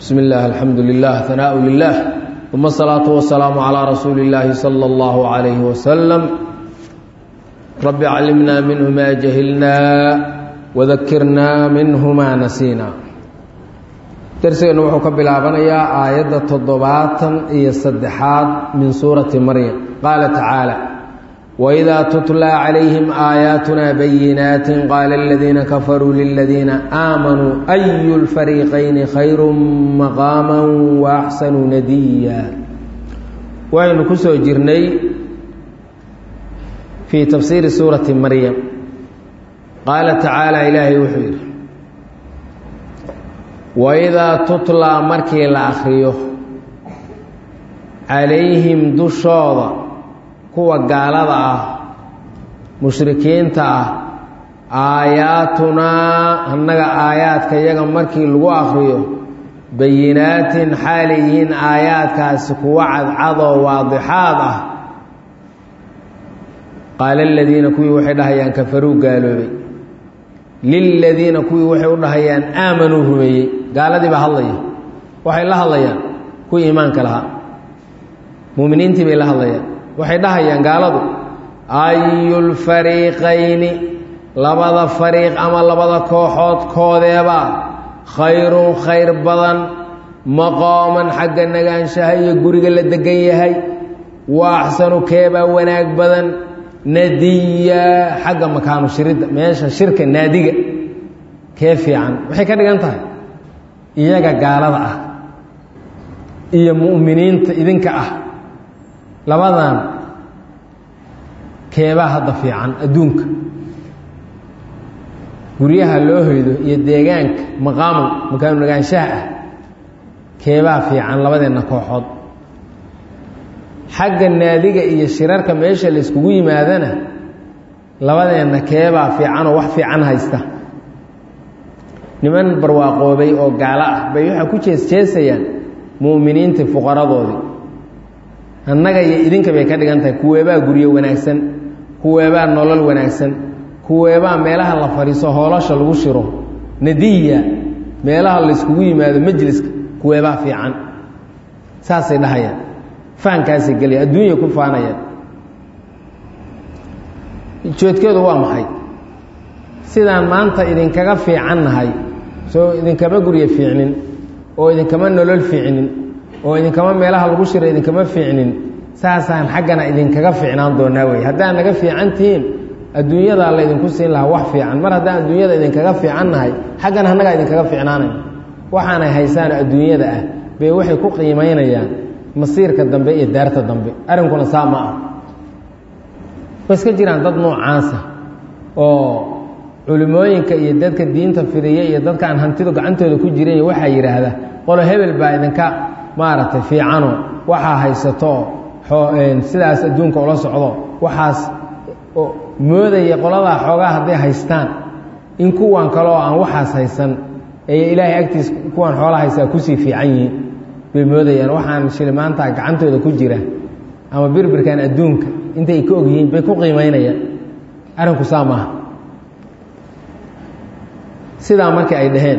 بسم الله الحمد لله ثناء لله ثم الصلاة والسلام على رسول الله صلى الله عليه وسلم رب علمنا منه ما جهلنا وذكرنا منه ما نسينا درسنا وحو كبلابنيا آية تضباطا إي الصدحات من سورة مريم قال تعالى وإذا تتلى عليهم آياتنا بينات قال الذين كفروا للذين آمنوا أي الفريقين خير مقاما وأحسن نديا وإن كسو جرني في تفسير سورة مريم قال تعالى إلهي وحير وإذا تتلى مركي الأخريه عليهم دشوضا kuwa gaalada ah mushrikiinta ah aayaatunaa annaga aayaadka iyaga markii lagu akriyo bayinaatin xaalay yihiin aayaadkaasi kuwa cadcadoo waadixaad ah qaala aladiina kuwii waxay dhahayaan kafaruu gaaloobay liladiina kuwii waxay u dhahayaan aamanuu rumeeyey gaaladii baa hadlaya waxay la hadlayaan kuwii iimaanka lahaa muuminiintii bay la hadlayaan waxay dhahayaan gaaladu ayulfariiqayni labada fariiq ama labada kooxood koodeebaa khayrun khayr badan maqooman xagga nagaanshaha iyo guriga la degan yahay wa axsanu keebaa wanaag badan nadiya xagga makaanu shiridda meesha shirka naadiga kee fiican waxay ka dhigan tahay iyaga gaalada ah iyo mu'miniinta idinka ah labadan keebaa hadda fiican adduunka guryaha loo hoydo iyo deegaanka maqaamu makaanu nagaanshaha ah keebaa fiican labadeenna kooxood xagga naadiga iyo shirarka meesha la yskugu yimaadana labadeenna keebaa fiicanoo wax fiican haysta niman barwaaqoobay oo gaalo ah bay waxaa ku jeesjeesayaan mu'miniintii fuqaradoodii annaga iyo idinka bay ka dhigan tahay kuweebaa guryo wanaagsan kuweebaa nolol wanaagsan kuweebaa meelaha la fadhiiso hoolasha lagu shiro nadiya meelaha layskugu yimaado majliska kuweebaa fiican saasay dhahayaan fahankaasay gelaya adduunya ku faanayaan joodkeedu waa maxay sidaan maanta idinkaga fiican nahay soo idinkama guryo fiicnin oo idinkama nolol fiicnin oo idinkama meelaha lagu shiro idinkama fiicnin saasaan xaggana idinkaga fiicnaan doonaa wey haddaan naga fiican tihiin adduunyadaa laydinku siin lahaa wax fiican mar haddaan adduunyada idinkaga fiican nahay xaggana annagaa idinkaga fiicnaanay waxaanay haysaan adduunyada ah bay waxay ku qiimaynayaan masiirka dambe iyo daarta dambe arrinkuna saa ma ah way iska jiraan dad noocaasa oo culimooyinka iyo dadka diinta fidiya iyo dadka aan hantidu gacantooda ku jiran waxaa yidhaahda qolo hebel baa idinka maaragtay fiicano waxaa haysato sidaas adduunka ula socdo waxaas moodaya qoladaa xoogaa hadday haystaan in kuwan kale oo aan waxaas haysan ee ilaahay agtiis kuwan xoolaa haysaa kusii fiican yihiin bay moodayaan waxaan shilimaanta gacantooda ku jira ama birbirkan adduunka intay ka og yihiin bay ku qiimaynayaan arrinku saa maaha sidaa markii ay dhaheen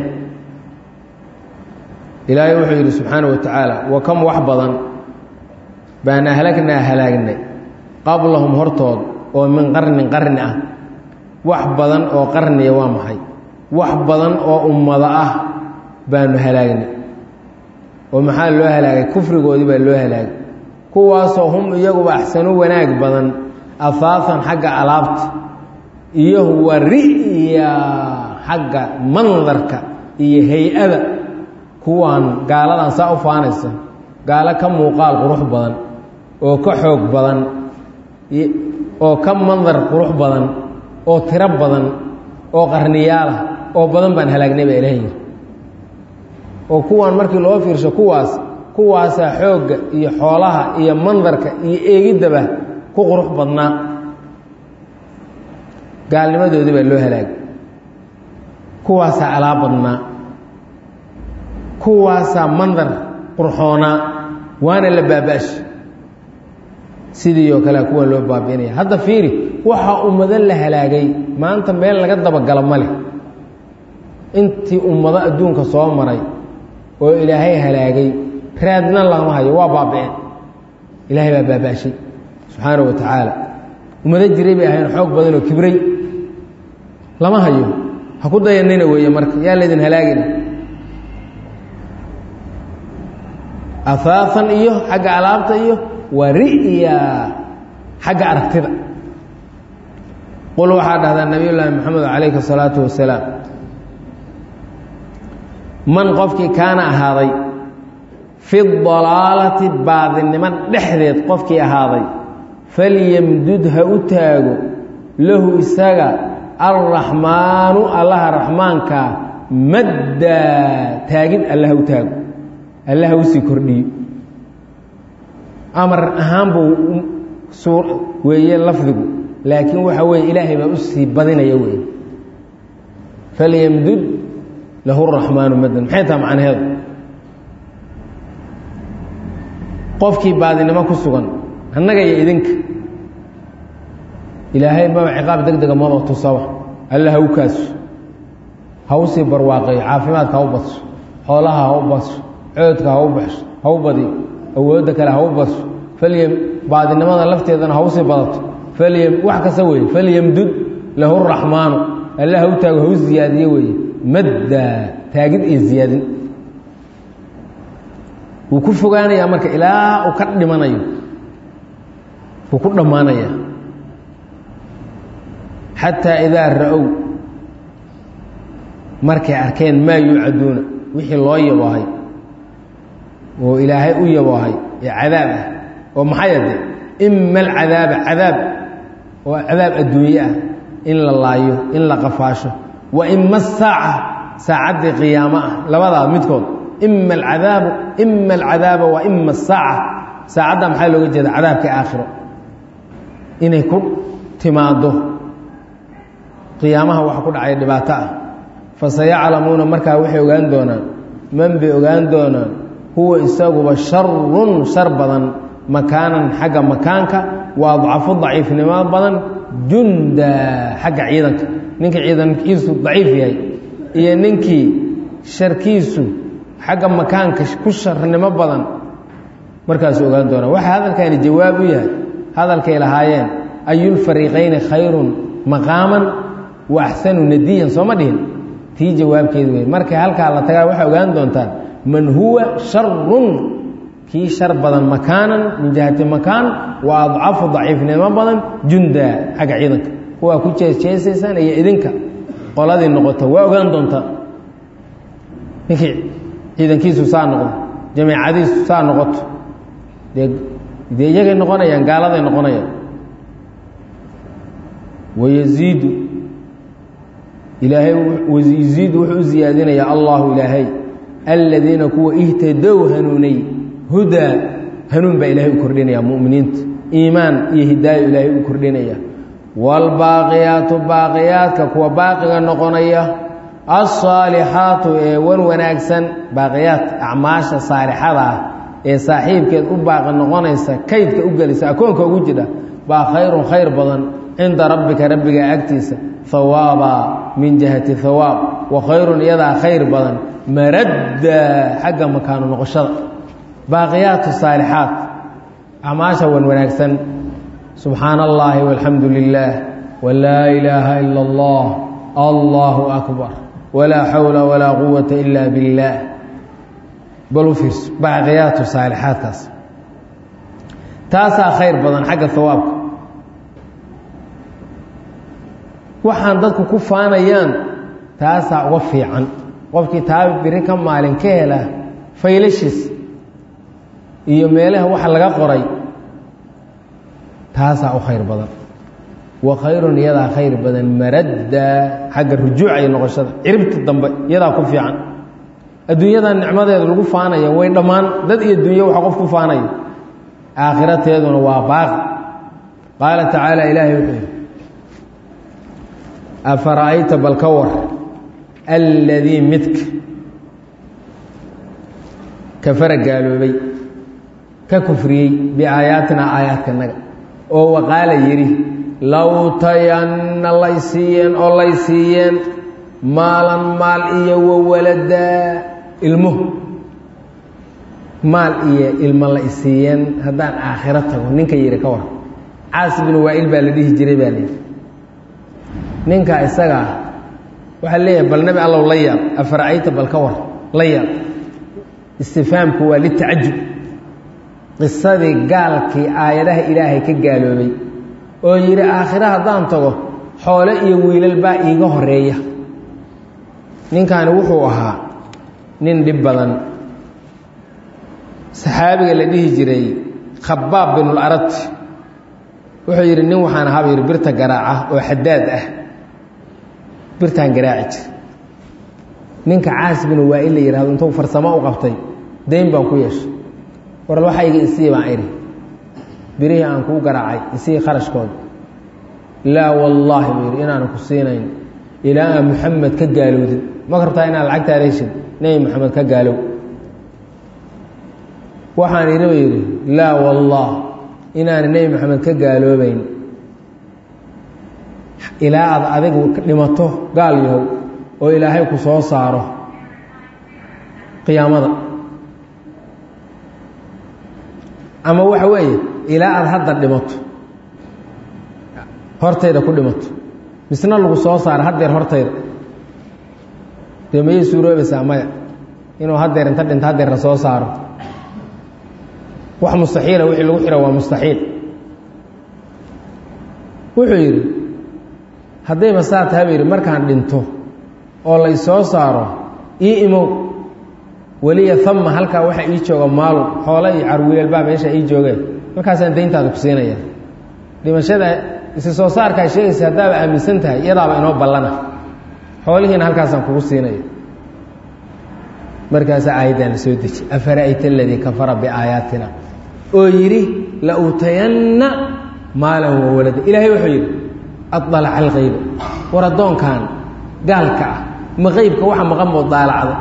ilaahay wuxuu yidhi subxaana wa tacaala wa kam wax badan baan ahlagnaa halaagnay qablahum hortood oo min qarnin qarni ah wax badan oo qarniya waa maxay wax badan oo ummado ah baanu halaagnay oo maxaa loo halaagay kufrigoodii baa loo halaagay kuwaasoo hum iyaguba axsanu wanaag badan afaafan xagga alaabta iyo wari'ya xagga mandarka iyo hay-ada kuwaan gaaladan saa u faanaysa gaalo ka muuqaal qurux badan oo ka xoog badan oo ka mandar qurux badan oo tiro badan oo qarniyaalah oo badan baan halaagnay baa ilaha yidhi oo kuwaan markii loo fiirsho kuwaas kuwaasaa xoogga iyo xoolaha iyo mandarka iyo eegiddaba ku qurux badnaa gaalnimadoodii baa loo halaagay kuwaasaa alaab badnaa kuwaasaa mandar qurxoonaa waana la baaba'sha sidii oo kalea kuwan loo baabi'inaya hadda fiiri waxaa ummado la halaagay maanta meel laga dabagalo ma leh intii ummado adduunka soo maray oo ilaahay halaagay raadna lama hayo waa baaba-een ilaahay baa baabaashay subxaana wa tacaala ummado jiray bay ahayn xoog badan oo kibray lama hayo ha ku dayanina weeye marka yaa laydin halaagina afaafan iyo xagga alaabta iyo wa ri'ya xagga aragtida qul waxaa dhahdaa nabiy llaahi moxamed calayhi الsalaatu wasalaam man qofkii kaana ahaaday fi dalaalati baadinimo dhexdeed qofkii ahaaday falyamdud ha u taago lahu isaga alraxmaanu allaha raxmaankaa maddaa taagid alla ha u taago alla ha usii kordhiyo amar ahaan buu suu weeye lafdigu laakiin waxa weeye ilaahay baa usii badinaya wey falyamdud lahu raxmaanu maddan maxay taha macnaheedu qofkii baadinimo ku sugan annaga iyo idinka ilaahay maba ciqaab deg dega maba tusaba alla ha u kaaso ha usii barwaaqeeyo caafimaadka ha u badso xoolaha ha u badso coodka ha u baxso ha u badiyo awoodda kale ha u badso falyam baadinimada lafteedana ha usii badato falyam wax kasta weeye falyamdud lahu raxmaanu alla ha u taago ha u ziyaadiye weeye madda taagid iyo ziyaadin wuu ku fogaanayaa marka ilaa uu ka dhimanayo wuu ku dhammaanaya xataa idaa ra-ow markay arkeen maa yuucaduuna wixii loo yaboohay oo ilaahay u yaboohay ee cadaab ah oo maxay ade ima alcadaaba cadaab oo cadaab adduunye ah in la laayo in la qafaasho wa ima asaaca saacaddii qiyaamo ah labadaa midkood ima alcadaabu ima alcadaaba wa ima asaaca saacadda maxaa looga jeeda cadaabka aakhiro inay ku timaaddo qiyaamaha waxa ku dhacaya dhibaato ah fasayaclamuuna markaa waxay ogaan doonaan man bay ogaan doonaan huwa isaguba sharun shar badan makaanan xagga makaanka wa adcafu daciifnimo badan junda xagga ciidanka ninkii ciidankiisu daciif yahay iyo ninkii sharkiisu xagga makaanka ku sharnimo badan markaasu ogaan doonaan waxaa hadalkani jawaab u yahay hadalkay lahaayeen ayulfariiqayni khayrun maqaaman wa axsanu nadiyan sooma dhihin tii jawaabkeedu wey markay halkaa la tagaa waxay ogaan doontaan man huwa sharun kii shar badan makaanan min jihati makaan wa adcafu daciifnimo badan junda xagga ciidanka kuwaa ku jeesjeesaysaan iyo idinka qoladii noqoto waa ogaan doontaa ninkii ciidankiisu saa noqdo jamiicadiisu saa noqoto dee dee iyagay noqonayaan gaaladay noqonayaan wayaziidu ilaahay yaziidu wuxuu u ziyaadinayaa allahu ilaahay aladiina kuwa ihtadow hanuunay hudaa hanuun baa ilaahay u kordhinaya muminiinta iimaan iyo hidaayo ilaahay u kordhinaya waalbaaqiyaatu baaqiyaadka kuwa baaqiga noqonaya alsaalixaatu ee wan wanaagsan baaqiyaad acmaasha saalixada ah ee saaxiibkeed u baaqi noqonaysa kaydka u gelisa akoonka ugu jidha baa khayrun khayr badan cinda rabbika rabbiga agtiisa hawaaba min jihati hawaab wa khayrun iyadaa khayr badan maradda xagga makaano noqoshada baaqiyaatu saalixaat acmaasha wan wanaagsan subxaana allaahi walxamdu lilaah walaa ilaaha ila allah allahu akbar walaa xawla walaa quwata ila biاllaah bal u fiirso baaqiyaatu saalixaadkaas taasaa khayr badan xagga hawaabka waxaan dadku ku faanayaan taasaa uga fiican qofkii taa biri ka maalin ka hela faylashiis iyo meelaha waxa laga qoray taasaa u khayr badan wa khayrun iyadaa khayr badan maradda xagga rujuuca iyo noqoshada ciribta dambe iyadaa ku fiican adduunyadan nicmadeeda lagu faanaya way dhammaan dad iyo dunyo waxa qof ku faanaya aakhirateeduna waa baaqi qaala tacaala ilaahay wuxuu yidhi afara'ayta bal ka war alladii midka kafara gaaloobay ka kufriyey biaayaatina aayaadkanaga oo waqaala yidhi low tayanna lay siiyeen oo lay siiyeen maalan maal iyo wawaladaa ilmo maal iyo ilmo la isiiyeen haddaan aakhiro tago ninka yidhi ka war caas binu waa-il baa la dhihi jiray baa layidhi ninka isagaa waxaa leeyahay bal nebi allow la yaab afaracayta bal ka war la yaab istifaamku waa litacajub qisadii gaalkii aayadaha ilaahay ka gaaloobay oo yidhi aakhiro haddaan tago xoole iyo wiilal baa iiga horeeya ninkaani wuxuu ahaa nin dhib badan saxaabiga la dhihi jiray khabaab binularat wuxuu yidhi nin waxaan ahaaba yidhi birta garaaca oo xadaad ah birtaan garaaci jir ninka caas binu waa in la yidhahdo intuu farsamo u qabtay dayn baan ku yeeshay waral waxayga isii baan idhi birihii aan kuu garaacay isii kharashkooda laa wallaahi buu yidhi inaanu ku siinayn ilaa aa muxamed ka gaalowdin ma rabtaa inaad lacagtaada heshid nebi moxamed ka gaalow waxaan idhi buu yidhi laa wallah inaana nebi moxamed ka gaaloobayn ilaa aad adigu dhimato gaal yahow oo ilaahay ku soo saaro qiyaamada ama waxa weeye ilaa aad hadda dhimato hortayda ku dhimato misna lagu soo saaro haddeer hortayda dee mayay suuroobaysaa maya inuu haddeer inta dhinto haddeer la soo saaro wax mustaxiila wixii lagu xiro waa mustaxiil wuxuu yidhi haddayba saa tahay buu yidhi markaan dhinto oo lay soo saaro ii imow weliya ama halkaa waxaa ii jooga maalum xoole iyo carwiilelbaa meesha ii joogeen markaasaan dayntaada ku siinaya dhimashada isi soo saarkaa sheegaysa haddaaba aaminsan tahay iyadaaba inoo ballana xoolihiina halkaasaan kugu siinaya markaasaa aayaddan la soo deji afara'ayta aladii kafara biaayaatina oo yidhi la uutayanna maalan wa walada ilaahay wuxuu yidhi adalaca alkayba war addoonkan gaalka ah ma qeybka waxa maqan moo daalacda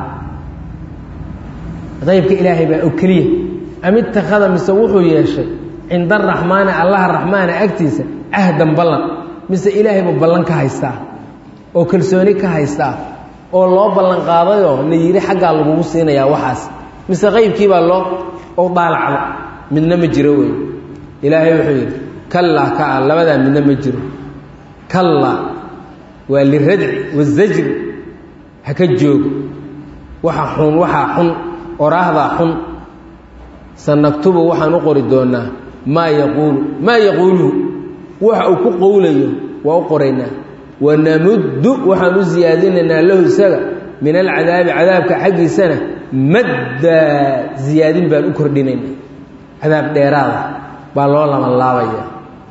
qaybka ilaahay baa oo keliya am ittakhada mise wuxuu yeeshay cinda araxmaani allaha raxmaana agtiisa cahdan ballan mise ilaahay buu ballan ka haystaa oo kalsooni ka haystaa oo loo ballan qaadayoo la yidhi xaggaa lagugu siinayaa waxaas mise qaybkiibaa loo o daalacda midna ma jiro wey ilaahay wuxuu yidhi kallaa kaa labadaa midna ma jiro kallaa waa liradci wazajri haka joogo waxa xun waxaa xun oraahdaa xun sanaktubu waxaan u qori doonaa maa yaquulu maa yaquuluhu waxa uu ku qowlayo waa u qoraynaa wanamuddu waxaan u siyaadinaynaa lahu isaga min alcadaabi cadaabka xaggiisana maddaa ziyaadin baan u kordhinaynaa cadaab dheeraada baa loo labanlaabaya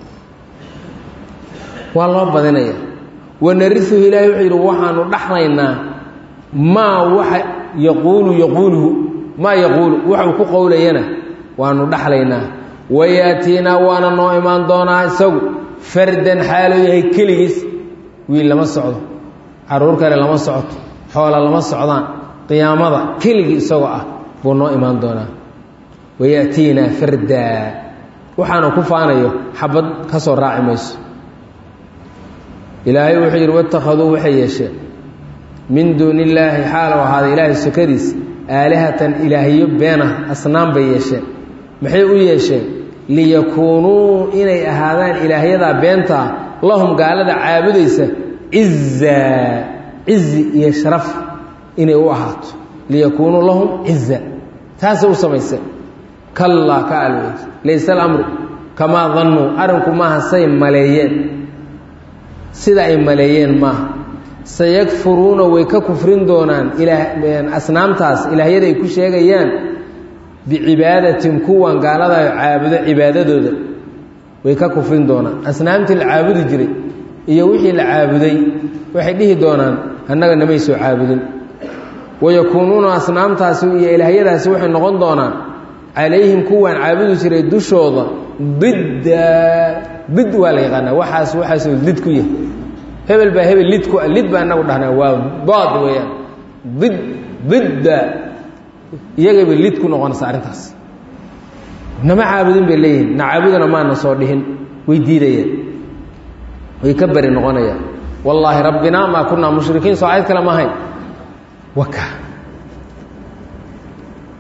waa loo badinaya wanariuhu ilaahay wuxuu yidhi waxaanu dhaxlaynaa maa waxa yaquulu yaquuluhu maa yaquulu waxuu ku qowlayana waanu dhaxlaynaa wayaatiinaa waana noo imaan doonaa isagu fardan xaaluu yahay keligiis wiil lama socdo caruur kale lama socoto xoola lama socdaan qiyaamada keligii isagoo ah buu noo imaan doonaa wayaatiinaa fardaa waxaanu ku faanayo xabad ka soo raaci mayso ilaahay wuxuu yidhi watakhaduu waxay yeesheen min duuni illaahi xaalow ahaaday ilaahay sokadiis aalihatan ilaahyo beenah asnaam bay yeesheen maxay u yeesheen liyakuunuu inay ahaadaan ilaahyadaa beentaa lahum gaalada caabudaysa cizaa cizi iyo sharaf inay u ahaato liyakuunuu lahum ciza taasay u samayseen kallaa ka alweyd layse alamru kamaa dannuu arrinku maaha say maleeyeen sida ay maleeyeen maaha sayakfuruuna way ka kufrin doonaan asnaamtaas ilaahyada ay ku sheegayaan bicibaadatin kuwan gaalada caabudo cibaadadooda way ka kufrin doonaan asnaamtii la caabudi jiray iyo wixii la caabuday waxay dhihi doonaan annaga namay soo caabudin wayakuunuuna asnaamtaasi iyo ilaahyadaasi waxay noqon doonaan calayhim kuwan caabudi jiray dushooda didda did waa la yaqaanaa waxaas waxaasoo lid ku yahay hebel baa hebel lid ku ah lid baa inagu dhahnaa waa dood weeyaan did didda iyagayba lid ku noqonaysa arrintaas nama caabudin bay leeyihin na caabudana maana soo dhihin way diidayaan way ka beri noqonayaan wallaahi rabbinaa maa kunaa mushrikiin soo ayad kale ma ahayn waka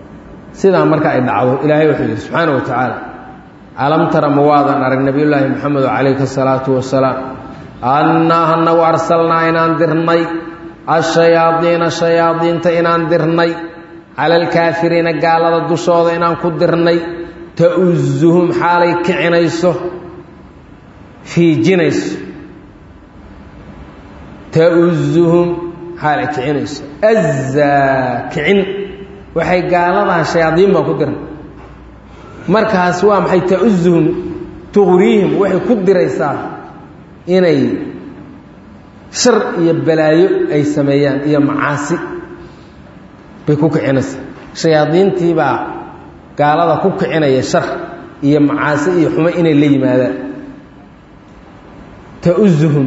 sidaa marka ay dhacdo ilaahay wuxuu yidhi subxaana wa tacaala alam tara ma waadan arag nebiyullaahi moxamedo calayhi asalaatu wasalaam annaa anagu arsalnaa inaan dirnay ashayaadiina shayaadiinta inaan dirnay cala alkaafiriina gaalada dushooda inaan ku dirnay ta'uzuhum xaalay kicinayso fiijinayso ta'uzuhum xaalay kicinayso azaa kicin waxay gaaladaa shayaadiin baan ku dirnay markaas waa maxay ta'uzuhum tuqriihim waxay ku diraysaa inay shar iyo balaayo ay sameeyaan iyo macaasi bay ku kicinaysaa shayaadiintii baa gaalada ku kicinaya shar iyo macaasi iyo xumo inay la yimaadaan ta'uzuhum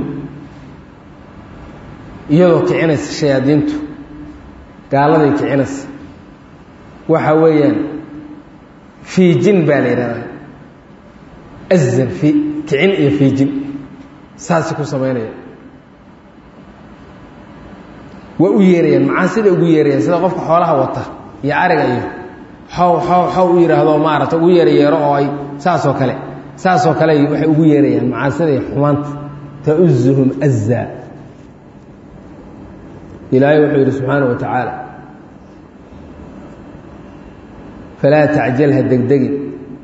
iyadoo kicinaysa shayaadiintu gaaladay kicinaysa waxa weeyaan fiijin baa la yidhahdaa azan i kicin iyo fiijin saasi ku samaynaya waa u yeerayaan macaasida ugu yeerayaan sida qofka xoolaha wata iyo ariga iyo xow xow xow u yidhaahdo maarata ugu yeera yeero oo ay saasoo kale saasoo kale waxay ugu yeerayaan macaasida iyo xumaanta ta'uzuhum azaa ilaahay wuxuu yidhi subxaana wa tacaala falaa tacjalha degdegin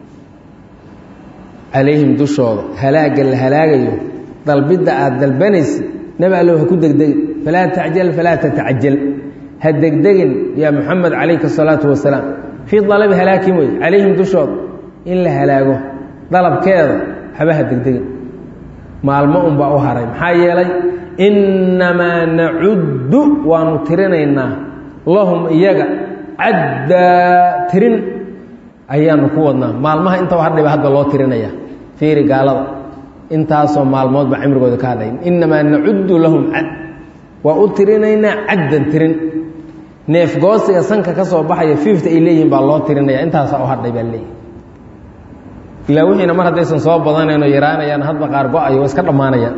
calayhim dushooda halaagga la halaagayo dalbidda aada dalbanaysa nebi allow ha ku degdegin falaa tacjal falaa tatacajal ha degdegin yaa muxamed calayka asalaatu wasalaam fii dalabi halaakin wey calayhim dushooda in la halaago dalabkeeda haba ha degdegin maalmo unbaa u haray maxaa yeelay innamaa nacuddu waanu tirinaynaa lahum iyaga caddaa tirin ayaanu ku wadnaa maalmaha inta hadhayba hadda loo tirinaya fiiri gaalada intaasoo maalmoodba cimrigooda ka hadhay innamaa nacuddu lahum cad waa u tirinaynaa caddan tirin neefgoosiga sanka ka soo baxaya fiifta ay leeyihiin baa loo tirinaya intaasaa u hadhay baa leeyihi ilaa wixiina mar haddaysan soo badanayno yaraanayaan hadba qaar go-ayo waa iska dhammaanayaan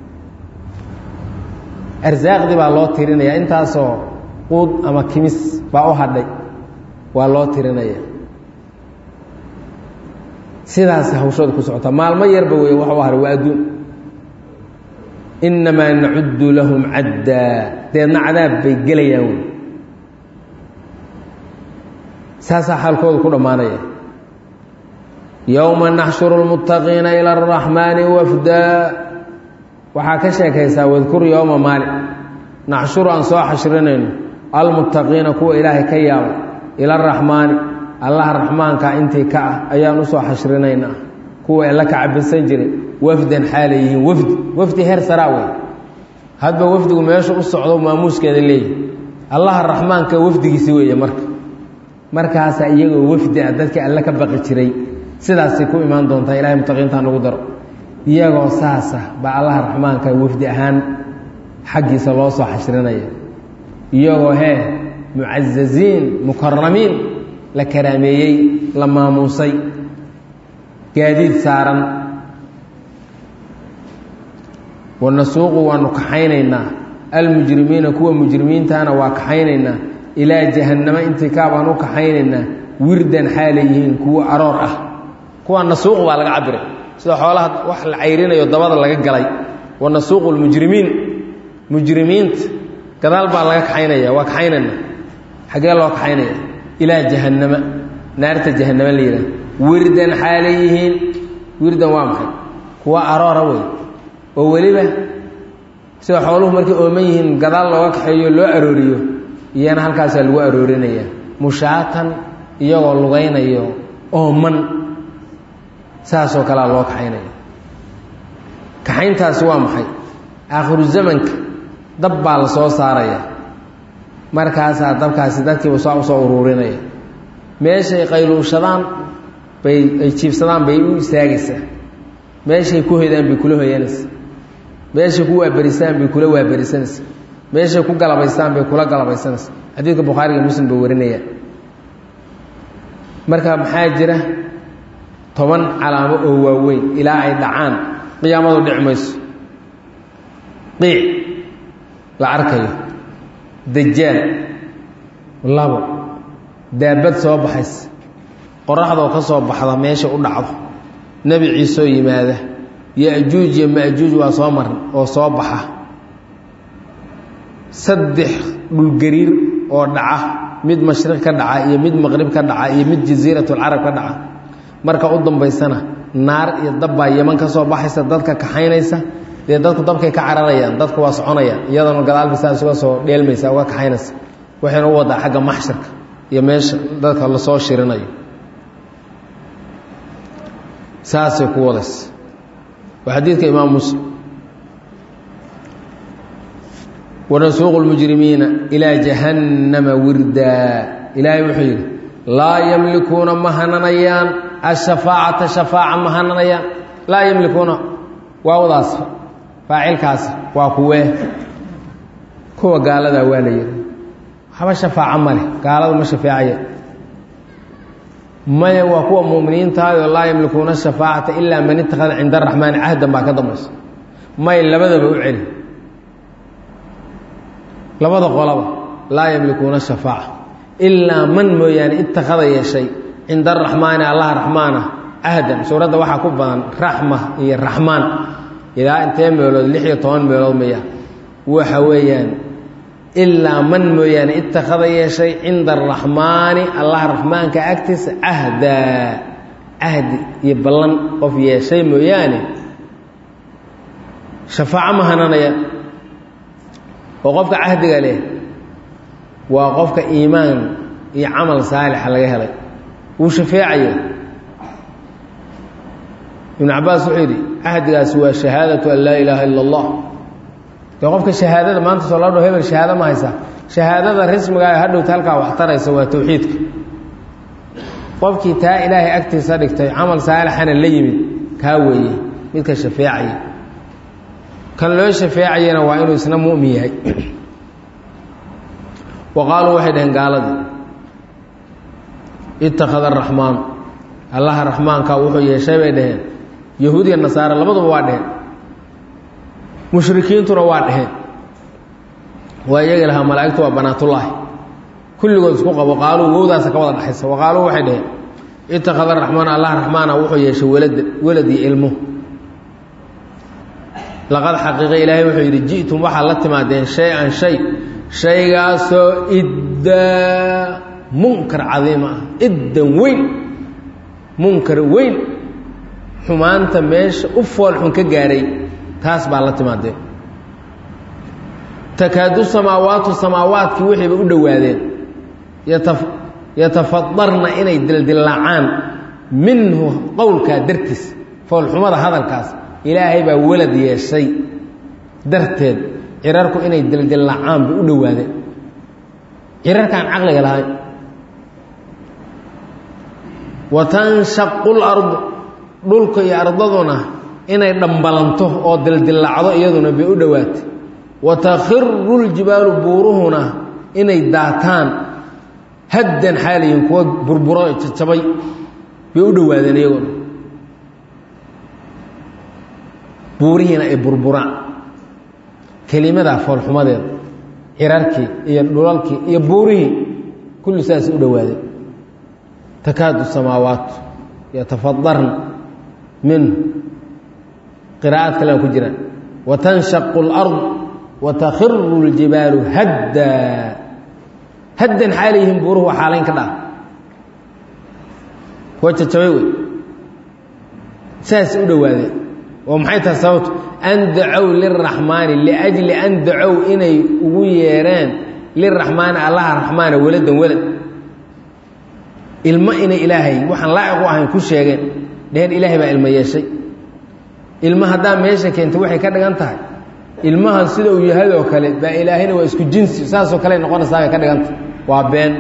arsaaqdii baa loo tirinaya intaasoo quud ama kimis baa u hadhay waa loo tirinaya sidaas hawshooda ku socotaa maalmo yarba wey wax u haray waa adduun innamaa nacuddu lahum caddaa deedna cadaab bay gelayaan wey saasaa xaalkooda ku dhammaanaya yowma naxshuru lmuttaqiina ila araxmaani wafdaa waxaa ka sheekaysaa wadkur yowma maalin naxshuru aan soo xashrinayno almuttaqiina kuwa ilaahay ka yaabay ila araxmaani allaha raxmaanka intii ka ah ayaan usoo xashrinaynaa kuwa alla ka cabisan jiray wafdan xaalay yihiin wafdi wafdi heer saraa wey hadba wafdigu meesha u socdo maamuuskeeda leeyihi allaha raxmaanka wafdigiisi weeye marka markaasaa iyagoo wafdi ah dadkii alle ka baqi jiray sidaasay ku imaan doontaa ilahay mutaqiintaa nagu daro iyagoo saasa baa allaha raxmaanka wafdi ahaan xaggiisa loo soo xashrinaya iyagoo hee mucazaziin mukaramiin la karaameeyey la maamuusay gaadiid saaran wanasuuqu waanu kaxaynaynaa almujrimiina kuwa mujrimiintaana waa kaxaynaynaa ilaa jahannamo intii kaabaan u kaxaynaynaa wirdan xaalay yihiin kuwo aroor ah kuwa nasuuq baa laga cabiray sida xoolaha wax la cayrinayo dabada laga galay wanasuuqu lmujrimiin mujrimiinta gadaal baa laga kaxaynaya waa kaxaynayna xaggee loo kaxaynaya ilaa jahannama naarta jahannama la yidhaha wirdan xaalay yihiin wirdan waa maxay kuwa aroora wey oo weliba sida xooluhu markay ooman yihiin gadaal looga kaxeeyo loo arooriyo iyana halkaasaa lagu aroorinaya mushaatan iyagoo lugaynayo ooman saasoo kalea loo kaxaynaya kaxayntaasi waa maxay aakhiru zamanka dab baa la soo saaraya markaasaa dabkaasi dadkiiba saa usoo uruurinaya meeshay qayluushadaan bay ay jiibsadaan bay u istaagaysaa meeshay ku hoydaan bay kula hoyanaysaa meeshay ku waaberisaan bay kula waaberisanaysaa meeshay ku galabaystaan bay kula galabaysanaysaa xadiidka bukhaariga muslim bay warinayaan marka maxaa jira toban calaamo oo waaweyn ilaa ay dhacaan qiyaamadu dhici mayso qiic la arkayo dajaal labo daabad soo baxaysa qoraxdoo ka soo baxda meesha u dhacdo nebi ciiseoo yimaada ya-juuj iyo ma-juuj waa soo maran oo soo baxa saddex dhulgariir oo dhaca mid mashriq ka dhaca iyo mid maqrib ka dhaca iyo mid jasiiratulcarab ka dhaca marka u dambaysana naar iyo dabbaa yeman ka soo baxaysa dadka kaxaynaysa dee dadku dabkay ka cararayaan dadku waa soconayaan iyadana gadaalba saas uga soo dheelmaysa uga kaxaynaysa waxayna u wadaa xagga maxsharka iyo meesha dadka lasoo shirinayo saasay ku wadaysa waa xadiidka imaam muslim wanasuuqu lmujrimiina ilaa jahannama wirdaa ilaahay wuxuu yidhi laa yamlikuuna ma hananayaan ashafaacata shafaaca ma hananayaan laa yamlikuuna waawdaas faacilkaas waa kuwee kuwa gaaladaa waa la yidhi waxba shafaaco ma leh gaaladu ma shafeecaya maya waa kuwa muuminiintaayoo laa yamlikuuna shafaacata ilaa man ittakhada cinda araxmaani cahdan baa ka dambaysa may labadaba u celi labada qolaba laa yamlikuuna shafaaca ilaa man mooyaane ittakhada yeeshay cinda araxmaani allaha raxmaana cahdan suuradda waxaa ku badan raxma iyo raxmaan ilaa intee meelood lix iyo toban meelood maya waxa weeyaan ilaa man mooyaane ittakhada yeeshay cinda araxmaani allah raxmaanka agtiisa cahdaa cahdi iyo ballan qof yeeshay mooyaane shafaaco ma hananaya oo qofka cahdiga leh waa qofka iimaan iyo camal saalixa laga helay wuu shafeecaya ibnu cabaas wuxuu yidhi cahdigaasi waa shahaadatu an laa ilaaha ila allah dee qofka shahaadada maanta soo loo dho hebel shahaado ma haysaa shahaadada rismigaa hadhowta halkaa wax taraysa waa tawxiidka qofkii taa ilaahay agtiisa dhigtay camal saalixana la yimid kaa weeye midka shafeecaya kan loo shafeecayana waa inuu isna mu'min yahay wa qaaluu waxay dhaheen gaaladii ittakhada araxmaan allaha raxmaanka wuxuu yeeshay bay dhaheen yahuud iyo nasaare labaduba waa dheheen mushrikiintuna waa dheheen waa iyagi lahaa malaa'igtu waa banaatullaahi kulligood isku qabo qaaluu wowdaasa ka wada dhexaysa wa qaaluu waxay dhaheen ittakhada araxmaan allah raxmaana wuxuu yeeshay walada walad iyo ilmo laqad xaqiiqa ilaahay wuxuu yidhi ji'tum waxaad la timaadeen shay-an shay shaygaasoo iddaa munkar cadiima ah iddan weyn munkar weyn xumaanta meesha u foolxun ka gaaray taas baa la timaadeen takaadu samaawaatu samaawaadkii waxayba u dhowaadeen yata yatafadarna inay dildillaacaan minhu qowlkaa dartiis foolxumada hadalkaas ilaahay baa walad yeeshay darteed cirarku inay dildillaacaan bay u dhowaadeen cirarkaan caqliga lahayn wa tanshaqu lardu dhulka iyo ardaduna inay dhambalanto oo dildillaacdo iyaduna bay u dhowaatay wa takhiru ljibaalu buuruhuna inay daataan haddan xaalayihin kuwa burburo jajabay bay u dhowaadeen iyaguna buurihiina ay burburaan kelimadaa foolxumadeeda cirarkii iyo dhulalkii iyo buurihii kulli saasay u dhowaadeen takaadu samaawaatu yatafadarna minhu qiraa'aad kale ku jiraan wa tanshaqu اlard wa takhiru اljibaalu haddaa haddan xaalayyihiin buuruhu waa xaalayn ka dhaaf kuwa jajabay wey saasay u dhowaadeen oo maxay tahay sababtu an dacow liraxmaani liajli an dacow inay ugu yeereen liraxmaani allaha raxmaana weladan welad ilmo inay ilaahay waxaan laaciq u ahayn ku sheegeen dheheen ilaahay baa ilmo yeeshay ilmo haddaa meesha keentay waxay ka dhigan tahay ilmahan sida uu yahay oo kale baa ilaahayna waa isku jinsi saasoo kale noqonaysaa bay ka dhigantahay waa been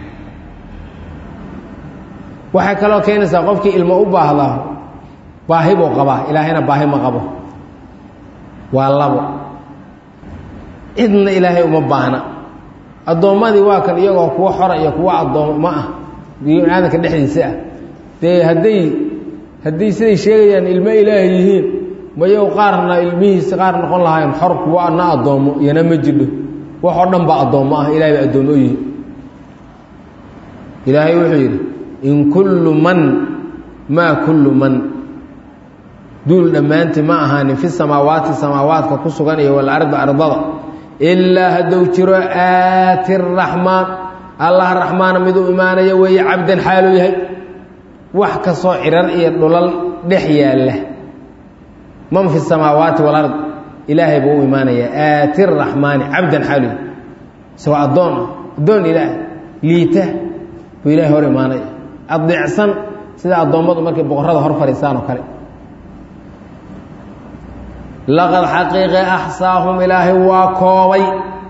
waxay kaloo keenaysaa qofkii ilmo u baahdaa baahi buu qabaa ilaahayna baahi ma qabo waa labo cidna ilaahay uma baahna addoommadii waa kan iyagoo kuwo xora iyo kuwo addoommo ah bini-aadanka dhexdiisa ah dee hadday hadday siday sheegayaan ilmo ilaahay yihiin mayow qaarna ilmihiisa qaar noqon lahaayeen xor kuwo ana addoommo iyana ma jidho wax oo dhan baa addoommo ah ilahay ba addoommo u yihi ilaahay wuxuu yidhi in kullu man maa kullu man duul dhammaantii ma ahaanin fi samaawaati samaawaadka ku sugan iyo walardi ardada ilaa hadduu jiro aati raxmaan allah raxmaana miduu imaanaya weeye cabdan xaaluu yahay wax kastoo cirar iyo dhulal dhex yaalla man fi samaawaati walard ilaahay buu u imaanayaa aati raxmaani cabdan xaaluu yahay isagoo addoon ah addoon ilaah liita buu ilahay hor imaanaya adeecsan sida addoommadu markay boqorrada hor fadhiistaan oo kale laqad xaqiiqe axsaahum ilaahay waa koobay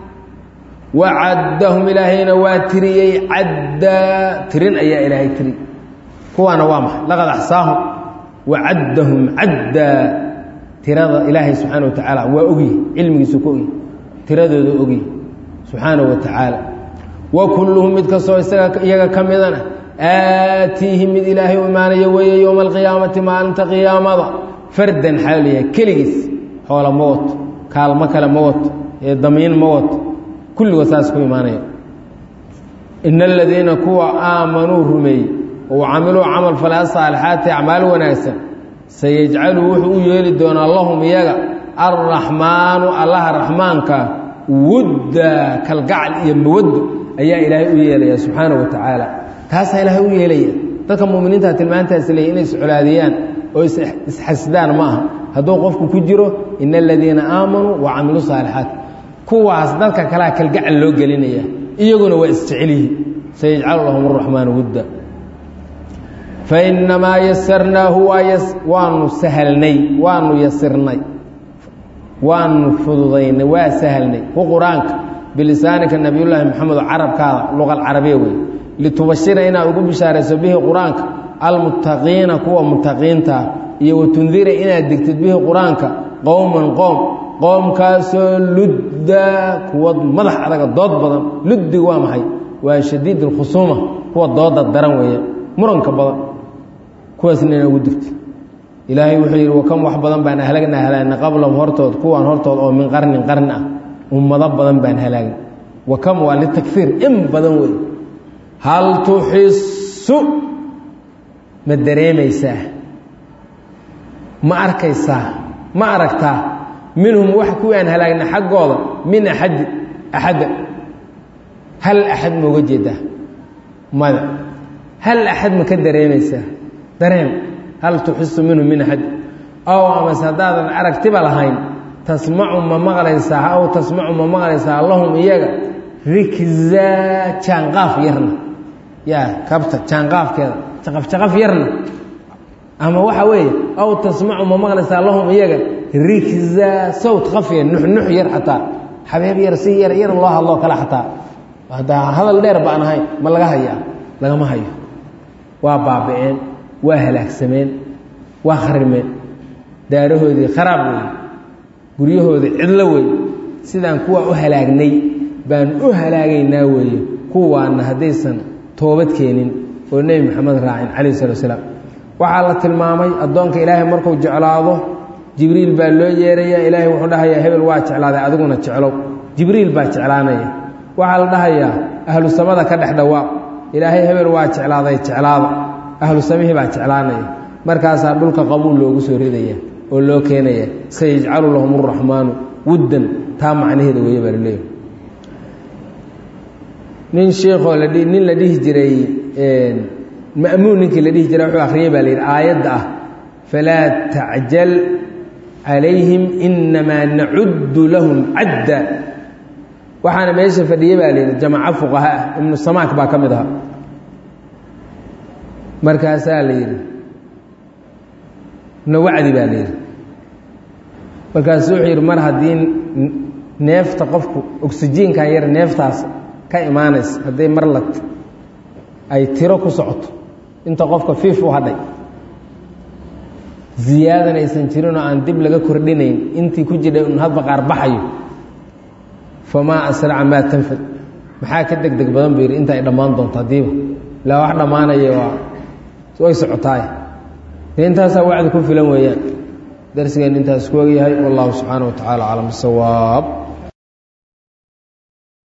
wa caddahum ilaahayna waa tiriyey caddaa tirin ayaa ilaahay tiri kuwaana waa maxay laqad axsaahum wa caddahum caddaa tirada ilaahay subxaana wa tacaala waa ogyi cilmigiisu ku ogyi tiradooda ogyi subxaana wa tacaala wa kulluhum mid kastoo isaga iyaga ka midana aatiihi mid ilaahay u imaanaya weeye yowma alqiyaamati maalinta qiyaamada fardan xaaliya keligiis xoola ma wato kaalmo kale ma wato ee damiin ma wato kulligood saas ku imaanaya ina aladiina kuwa aamanuu rumeeyey oo camiluu camal falaa saalixaati acmaal wanaagsan sayajcalu wuxuu u yeeli doonaa lahum iyaga alraxmaanu allaha raxmaanka wudda kalgacal iyo mawaddo ayaa ilaahay u yeelaya subxaana wa tacaala taasaa ilaahay u yeelaya dadka muminiinta tilmaantaas leeya inay iscolaadiyaan oo isxasdaan ma aha hadduu qofku ku jiro ina aladiina aamanuu wa camiluu saalixaat kuwaas dadka kalea kalgacal loo gelinaya iyaguna waa isjecelihi sayajcalu lahum araxmaanu wudda fainamaa yasarnaahu waanu sahalnay waanu yasirnay waanu fududaynay waa sahalnay ku qur-aanka bilisaanika nabiyullaahi maxamed carabkaada luqal carabiya wey litubashira inaad ugu bishaarayso bihi qur-aanka almuttaqiina kuwa muttaqiintaa iyo watundira inaad digtid bihi qur-aanka qowman qoom qoomkaasoo ludda kuwa madax adaga dood badan luddiga waa maxay waa shadiid alkhusuuma kuwa dooda daran weeye muranka badan kuwaasna ina ugu digtid ilaahay wuxuu yidhi wakam wax badan baan halagnaa halaagna qablahum hortood kuwaan hortood oo min qarnin qarni ah ummado badan baan halaagna wakam waa litakfiir in badan wey hal tuxisu ma dareemaysaa ma arkaysaa ma aragtaa minhum wax kuwii aan halaagna xaggooda min axadi axadda hal axad mooga jeedaa mada hal axad ma ka dareemaysaa dareem hal tuxisu minhum min axad ow amase haddaadan aragtiba lahayn tasmacu ma maqlaysaa aw tasmacu ma maqlaysaa lahum iyaga rikza jaanqaaf yarna yaa kabta jaanqaafkeeda jaqaf jaqaf yarna ama waxa weeye aw tasmacu ma maqlaysaa lahum iyaga rikza sawt kafya nuxnux yar xataa xabeeb yar si yar yar loo hadloo kale xataa haddaa hadal dheer baan ahayn ma laga hayaa lagama hayo waa baaba'een waa halaagsameen waa kharimeen daarahoodii kharaab wey guryahoodii cidlo wey sidaan kuwaa u halaagnay baan u halaagaynaa weeye kuwaana haddaysan toobad keenin oo nebi moxamed raacin calayh salatu asalaam waxaa la tilmaamay addoonka ilaahay markuu jeclaado jibriil baa loo yeerayaa ilaahay wuxuu dhahayaa hebel waa jeclaaday adiguna jeclow jibriil baa jeclaanaya waxaa la dhahayaa ahlu samada ka dhex dhawaaq ilaahay hebel waa jeclaaday jeclaada ahlu samihii baa jeclaanaya markaasaa dhulka qabuul loogu soo ridaya oo loo keenaya sayajcalu lahum araxmaanu wuddan taa macnaheeda weeye baa laleeyahy nin sheikoo la nin la dhihi jiray ma'muun ninkii la dhihi jiray wuxuu akhriyey baa la yidhi aayadda ah falaa tacjal calayhim inamaa nacuddu lahum cadda waxaana meesha fadhiyey baa la yidhi jamaco fuqaha ah ibnu samaak baa ka mid ahaa markaasaa la yidhi na wacdi baa la yidhi markaasu wuxuu yidhi mar haddii neefta qofku oksijiinkan yar neeftaas ka imaanaysa hadday mar la ay tiro ku socoto inta qofka fiif u hadhay ziyaadan aysan jirinoo aan dib laga kordhinayn intii ku jidhay un hadba qaar baxayo famaa asraca maa tanfad maxaa ka deg deg badan buu yidhi inta ay dhammaan doonto haddiiba ilaa wax dhammaanaya waa way socotaay intaasaa wacdi ku filan weeyaan darsigeen intaas ku ogyahay wallahu subxaana wa tacaala aclam bisawaab